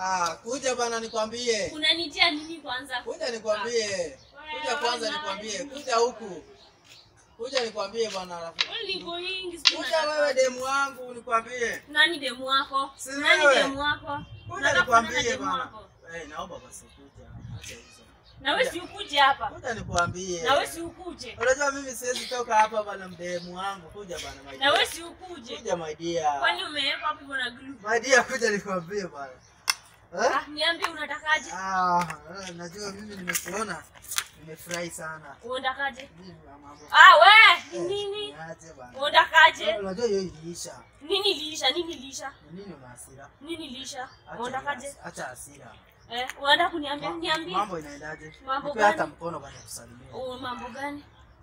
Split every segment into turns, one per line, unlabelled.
Ah, kuja bana nikwambie.
Unanitia nini kwanza?
Kuja nikwambie. Kuja kwanza nikwambie. Kuja huku. Kuja nikwambie bwana rafiki.
Wewe ni going sijui
Kuja
unataka-
wewe demu wangu nikwambie.
Nani demu wako?
Si
Nani
wewe.
demu wako?
Kuja
Unataka kuonana
nikwambie
demu
bana.
wako?
Eh, naomba basi kuja. Acha hizo.
Na wewe si ukuje hapa.
Kuja nikwambie.
Na wewe si ukuje.
Unajua mimi siwezi toka hapa bana mdemu wangu. Kuja bana my
Na
dear.
wewe si ukuje.
Kuja my dear.
Kwani umewekwa hapo hivyo na glue?
My dear kuja nikwambie bana. Eh?
Ah, niambie unatakaje?
Ah, eh, najua mimi nimekuona. Nimefurahi sana.
Unatakaje?
Mimi na mambo.
Ah, we, ni nini?
Niache bana.
Unatakaje?
Unajua hiyo iliisha.
Nini liisha? Nini liisha?
Ni nini una hasira?
Nini liisha?
Acha
Unatakaje?
hiyo- Acha hasira.
Eh, unataka kuniambia?
Ma-
Niambie.
Mambo inaendaje?
Mambo
Nipe
gani?
hata mkono bana kusalimia.
Oh, mambo gani?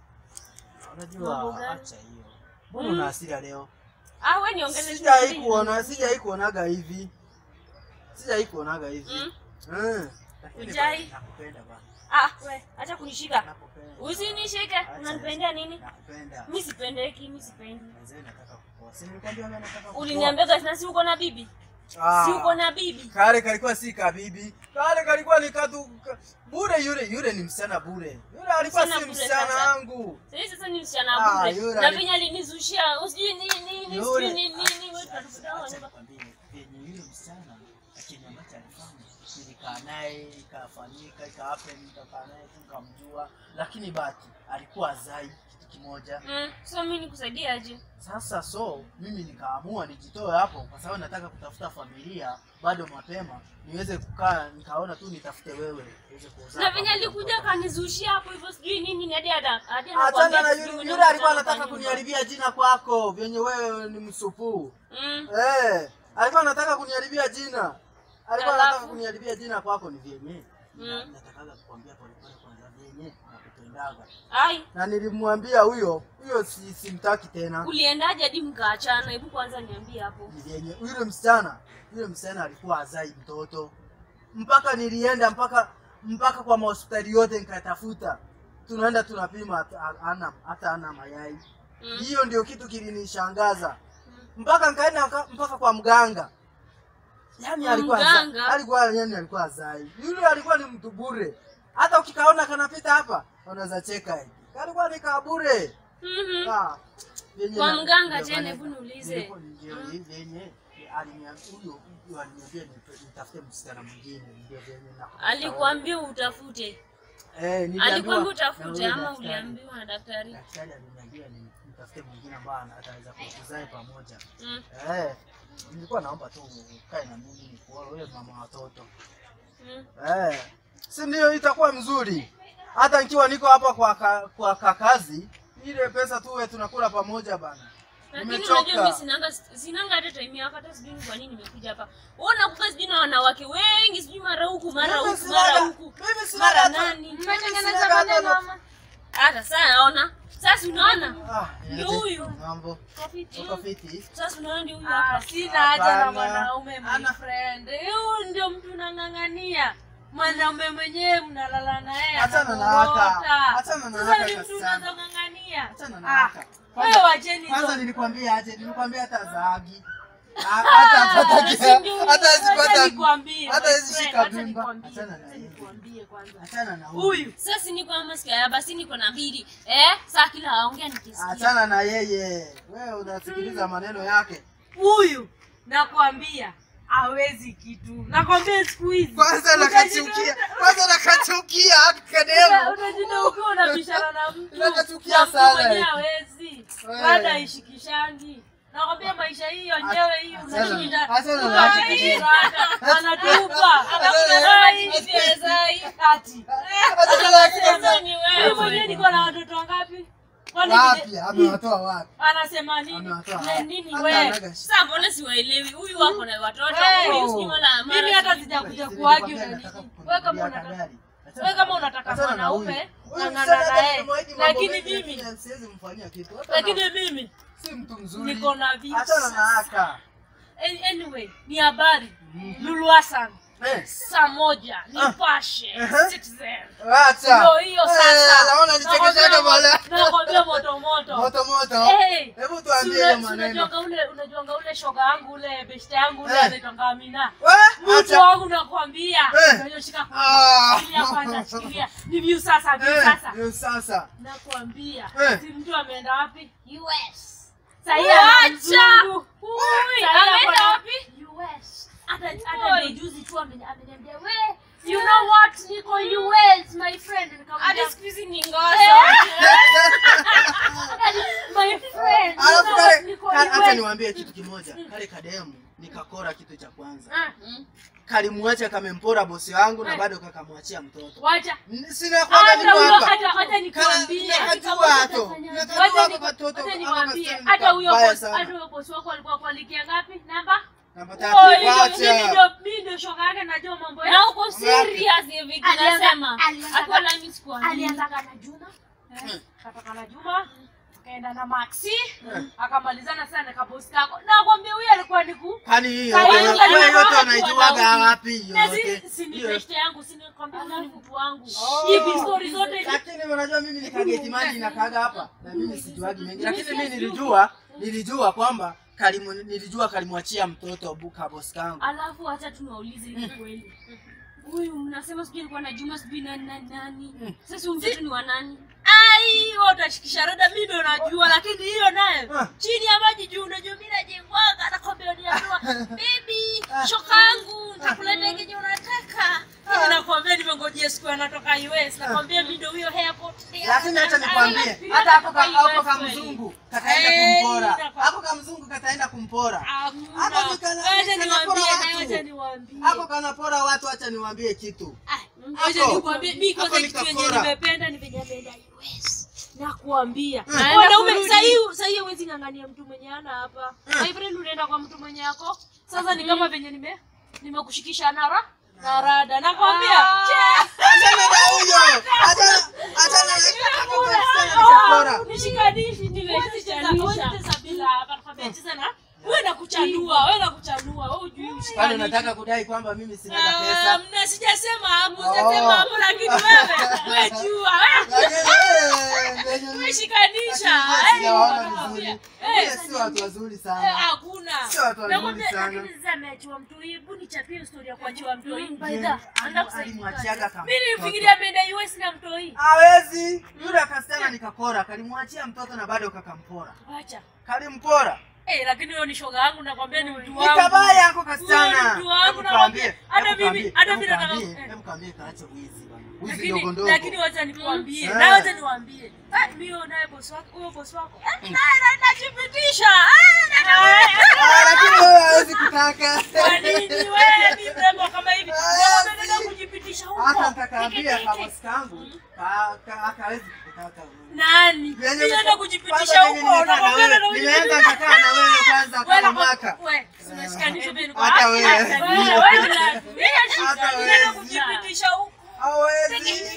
Mambo
Unajua
gani?
acha hiyo. Mbona
Mm.
una hasira leo?
Ah, wewe niongeze
Sijai kuona, sijai kuonaga hivi. Sijai kuonaga hivi.
Mm.
Mm. Lakini
Hujai?
bana, nakupenda bana.
Ah, we, acha kunishika.
Nakupenda.
Usinishike.
Acha
Unanipendea
hizo.
nini?
Nakupenda.
Mimi sipendeki, mimi sipendi.
Mzee nataka kupoa. Si nilikwambia mimi nataka kupoa.
Uliniambia guys, na si uko na bibi?
Ah.
Si uko na bibi?
Kale kalikuwa si kabibi. Kale kalikuwa ni katu ka- bure yule yule ni msichana bure. Yule alikuwa
Msichana
si
bure
msichana
sasa.
wangu.
Sasa sasa ni msichana
Ah,
bure.
yule
Na
ali-
venye alinizushia, usijui nini nini,
Yule-
sijui nini nini, wewe
Acha-
tunataka
acha
nyumba.
nikwambie, venye yule msichana chenye ambacho alifanya nilikaa naye ikafanyika ikahappen nikakaa naye tu nikamjua lakini bati alikuwa azai kitu kimoja
Mm, so mimi nikusaidie aje?
sasa so mimi nikaamua nijitoe hapo kwa sababu nataka kutafuta familia bado mapema niweze kukaa nikaona tu nitafute wewe uweze kuzaa
Na venye
pamoja
alikuja
mtoto.
akanizushia hapo hivyo sijui nini ni hadi hadi hadi
achana
anakuambia
na
sijui
yule
una
yule alikuwa
msichana
anataka
kwa nyumba.
kuniharibia jina kwako vyenye wewe ni msupuu
Mm.
Eh, alikuwa anataka kuniharibia jina. Alikuwa
Alafu?
anataka kuniharibia jina kwako ni vyenye.
Mm.
Na- Natakaga kukwambia pole pole kwanza vyenye nakupendaga.
Ai,
Na nilimwambia huyo, huyo si simtaki tena.
uliendaje hadi mkaachana? Hebu kwanza niambie hapo.
Ni vyenye yule msichana, yule msichana alikuwa azai mtoto. Mpaka nilienda mpaka mpaka kwa mahospitali yote nikatafuta. Tunaenda tunapima hata ana hata ana mayai.
Mm.
Hiyo ndio kitu kilinishangaza. mpaka nikaenda mpaka- mpaka kwa mganga yani
Kwa
alikuwa
mganga?
za- alikuwa yani alikuwa zai yule alikuwa ni mtu bure hata ukikaona kanapita hapa unaweza cheka hivi alikuwa ni kabure
Mhm.
Ah, vyenye
Kwa
na-
mganga
ndio
tena,
maana-
hebu niulize.
nilikuwa- ndio hivi vyenye aliniambia huyo huyo aliniambia nipe- nitafute msichana mwingine ndio vyenye na
Alikuambia utafute.
eh niliambiwa
Alikwambia
na
utafute
huyo
ama
daktari.
uliambiwa na daktari?
daktari aliniambia ni- nitafute mwingine ambaye ana- ataweza kutuzae pamoja
Mm.
Eh, nilikuwa naomba tu ukae na mimi nikuoe wewe mama watoto.
Mm.
Eh, si ndio itakuwa mzuri. Hata nikiwa niko hapa kwa ka, kwa kakazi, ile pesa tuwe tunakula pamoja bana.
Lakini
Nimechoka.
unajua mimi sinanga sinanga hata time yako hata sijui kwa nini nimekuja hapa. Wewe unakuka sijui na wanawake wengi sijui mara huku mara
Mimi
huku
sinaga-
mara huku.
Mimi sinaga
Mara
hata-
nani?
mimi
Mmetengeneza
sinaga hata
maneno
na-
ama?
Hata sasa naona. Sasa unaona?
Ah,
Ndio
niaje?
huyu.
Mambo.
Kofiti.
Uko fiti?
Sasa unaona ndio huyu
Ah,
hapa.
sina haja na
Hapana.
mwanaume my
Ana-
friend. Huyu ndio mtu unang'ang'ania. Mwanaume mwenyewe mnalala naye.
Achana na
anakorota.
haka. Achana na
Sasa
haka
ni mtu
sana.
unazong'ang'ania.
Achana na
Ah,
haka.
Wewe wacheni
Kwanza
hizo.
nilikwambia aje? Nilikwambia hata zaagi. Ah, Hata hata
si ndio huyu.
hata
Wacha
sipata
nikwambie,
hata
my
hizi
friend,
shika
wacha
mimba.
nikwambie,
Achana na
wacha
hiyo.
nikwambie kwanza.
Achana na huyu.
Huyu
Sasa ni kwa masikio ya basi niko na mbili. Eh? Sasa kila aongea nikisikia.
Achana na yeye. Wewe unasikiliza maneno yake.
huyu nakwambia hawezi kitu. Nakwambia siku hizi.
Kwanza
Utajikuta-
nakachukia. Kwanza nakachukia
Uta-
akademo.
utajikuta ukiwa unabishana na mtu
Nakachukia
na mtu
sana
mwenyewe
hiki.
hawezi
Wewe.
labda aishikishangi nakwambia maisha hii yenyewe hii
Achana-
unashinda
achana na haki kidogo.
anatupa ati
Sasa ni
Mimi
wewe.
mwenyewe niko na watoto wangapi Kwani
Wapi?
vile-
Amewatoa wapi?
anasema nini
Amewatoa
Na
wapi?
nini
Hata
we
anaga shida.
Sasa mbona siwaelewi? Huyu wako na watoto,
Hey.
huyu sijui mara mara.
mimi hata
sijui-
sijakuja
Sisi
kuagi
nilikwambia
na nini
nataka
wewe kama
kukununulia
unataka
kagari.
wewe kama unataka
Achana na
mwanaume
huyu. Huyu
ng'ang'ana
msichana
naye
nimemwahidi mambo
lakini
mengi,
mimi
lakini siwezi mfanyia kitu. Hata
lakini
na-
mimi
si mtu mzuri.
niko na vitu
Achana na haka.
An- anyway ni habari
Mhm.
Lulu Hassan
Eh.
saa moja nipashe
Aha.
Citizen.
Acha.
Ndio hiyo
Eh,
sasa.
naona nichekeshaga
Nakwambia
bwana.
mo- nakwambia moto moto.
Moto moto.
Eh,
Hebu
si
tuambie
una-
hiyo
si
maneno.
unajuanga ule unajuanga ule shoga yangu ule beshte yangu ule
Eh.
anaitwanga Amina.
We,
Mtu
acha.
wangu nakwambia.
Eh.
Ndio shika
Ah.
Shikilia kwanza, shikilia. Ni view sasa, view
Eh,
sasa.
ndio sasa.
Nakwambia.
Eh.
Si mtu ameenda wapi? US. Sahii
Wacha.
ana mzungu.
Ui,
Sahii
ameenda
ako na-
wapi?
US. Hata hata
Oi.
ndio juzi tu ameni- ameniambia we you know what niko US my friend nikamwambia
hadi siku hizi ni ngoso
my friend you
Alafu
know
kale
what niko
kale- acha
US
niwaambie kitu kimoja. Kale kademu nikakora kitu cha kwanza.
Ah,
Kalimwacha kamempora bosi wangu na
Eh.
bado kakamwachia mtoto.
wacha
N- Sina kwamba
hata
niko
huyo
hapa.
hata hata nikwambie
Nakajua hato.
Wacha
Nakajua
ni-
kwa katoto.
wacha
Ama
nikwambie
kasichana
hata huyo
kabaya
boss
sana.
hata huyo boss wako alikuwa kualikia ngapi namba
Namba
Oh,
tatu.
hiyo- mimi
Wacha.
ndio mimi ndio shoga yake najua mambo
na
yake
uko serious hivi
Alianza-
tunasema
alianza-
akiwa na miss kwa nini
alianzaga na Juma
Mm.
katoka na Juma akaenda na Maxi
Mm.
akamalizana sana na kabosi kako nakwambia huyo alikuwa ni ku
Kwani hii
Kwa
yote
hiyo
wewe
kaliwa
yote
watu
unaijuaga
wanaume.
wapi hiyo
na
yote?
si si ni
Hiyo-
beshte yangu si nikwambia huyo ni mtu wangu
Oh.
hivi story zote hizi
Lakini unajua mimi nikageti maji nakaga hapa na mimi sijuagi mengi. Lakini mimi nilijua nilijua kwamba kalimu nilijua kalimwachia mtoto buka boss kangu.
alafu acha tunaulize hivi kweli huyu mnasema sijui alikuwa na juma sijui nani nani nani sasa huyu mtoto ni wa nani
ai wewe utashikisha rada mimi ndio najua lakini hiyo nayo
Ah.
chini ya maji juu unajua mimi najengwaga nakwambia niambiwa baby shoka yangu nitakuletea kenye unataka mimi nakwambia nimengojea siku anatoka US nakwambia mimi ndio huyo airport
Lakini acha nikwambie,
Pia
hata hapo
kutoka
ka- hapo
US
kama
kweli.
mzungu kataenda
Eh,
kumpora.
ninafa-
Hapo kama mzungu kataenda kumpora.
Hakuna.
Hata nikana-
Wacha
nikanapora
niwaambie,
watu.
wacha niwaambie.
Hapo kanapora watu, acha niwaambie kitu.
Ah,
Hapo.
wacha nikwambie, mimi kwanza
Hapo
kitu yenye
nikakora.
nimependa ni venye ameenda US. Nakuambia.
Mm.
Wanaume
kurudi.
sahii sahii huwezi ng'ang'ania mtu mwenye ana hapa. My friend unaenda kwa mtu mwenye yako. Sasa ni kama venye nime nimekushikisha nara na rada. Nakwambia. che,
Achana na huyo. Achana achana na hapo kasichana nikakora.
Nishikanishi nimeshikanisha. Cheza bila hapa nakwambia cheza na wewe nakuchanua, wewe nakuchanua, wewe hujui
Kwani
ushikanishe.
unataka kudai kwamba mimi sina
Ah,
pesa?
mna sijasema hapo,
Oh.
sijasema hapo lakini wewe wewe jua.
Lakini eh, venye mimi-
Umeshikanisha.
lakini
Eh,
sijawaona
nakwambia.
vizuri.
Eh,
Wale si watu wazuri
Eh,
sana.
hakuna.
Sio watu wazuri
Nakwambia,
sana.
lakini sasa ameachiwa mtu hii, hebu nichapie story ya kuachiwa mtu hii. By the
Je,
anaenda
ali-
kusaidia.
alimwachiaga kama
Mimi
mtoto.
nilifikiria ameenda US na mtu hii.
Hawezi. Yule akasichana nikakora, kalimwachia mtoto na bado kakampora.
Acha.
Kalimpora.
Eh, lakini huyo ni shoga yangu nakwambia ni mtu
Ni
wangu.
kabaya yako
Huyo
kasichana.
ni mtu wangu
Hebu
nakwambia.
kaambie,
Hata
hebu
mimi,
kaambie,
hata
hebu
mimi nataka
kaambie,
eh.
hebu kaambie kaache wizi bwana. Wizi
Lakini
ndogo ndogo.
lakini wacha nikwambie.
Mm.
Na wacha niwaambie. Eh, mimi huyo naye boss wako, huyo boss wako. Eh, naye naye najipitisha. Eh, naye-
Ah, lakini wewe hawezi kutaka.
Kwa nini wewe ni mrembo kama hivi?
Ah,
Ndio unataka kujipitisha huko.
Hata nitakaambia
Teke,
kama
teke.
sikangu, ka- ka- akawezi kutaka wewe.
Nani?
Venye
Mimi naenda
niko-
kujipitisha
kwanza venye
huko.
nimekaa na
Nakwambia
wewe,
naenda
nimeanza
kujipitisha.
nikakaa na wewe kwanza
Wewe
kwa
na-
mwaka.
wewe, tunashikanisha vile kwa-
Hata wewe.
Hata wewe, wewe na- mimi
Hata
naenda
wewe.
kujipitisha huko.
Hawezi.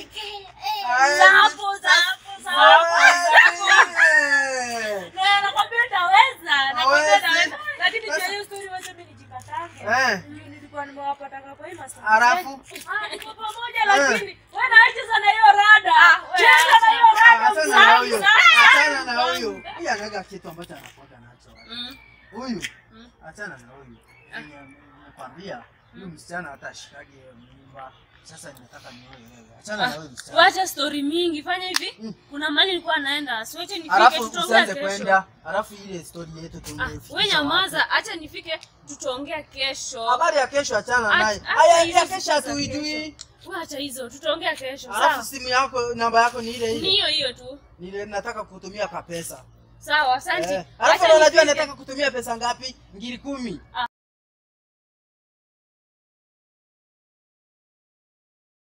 Hawezi.
Zapo, zapo, zapo, zapo.
Hawezi.
Na nakwambia naweza, nakwambia
Hawezi.
naweza. Lakini
Sasa-
kwa hiyo story wacha mimi nijikatange.
Eh.
Mimi nilikuwa nimewapata kwa hii master.
Halafu?
Ah, niko pamoja lakini wewe na cheza na hiyo rada. Cheza na hiyo rada.
Achana na huyo.
mzaa,
Achana na
mzaa.
huyo. Huyu anaga kitu ambacho anakuwaga nacho.
Mm.
Huyu.
Mm.
Achana na huyu. Yenye Nakwambia huyu msichana hata ashikage mimba. Sasa ninataka nioe wewe. Achana na huyu msichana.
wacha story mingi fanya hivi
Mm.
kuna mali nilikuwa naenda siwache nifike
Alafu
tutaongea
usianze
kesho
kwenda. Alafu ile story yetu
Ah,
tungefikisha.
we nyamaza acha nifike tutaongea kesho
Habari ya kesho achana
Acha-
naye.
acha
Haya
hizo
ya kesho
siku za
hatuijui.
wacha hizo tutaongea kesho
Alafu
sawa
simu yako namba yako ni ile
ni
ile.
hiyo hiyo tu
Ni ile nataka kutumia ka pesa.
sawa asante
Eh. Alafu
Acha
unajua
nifike.
nataka kutumia pesa ngapi? Ngiri kumi.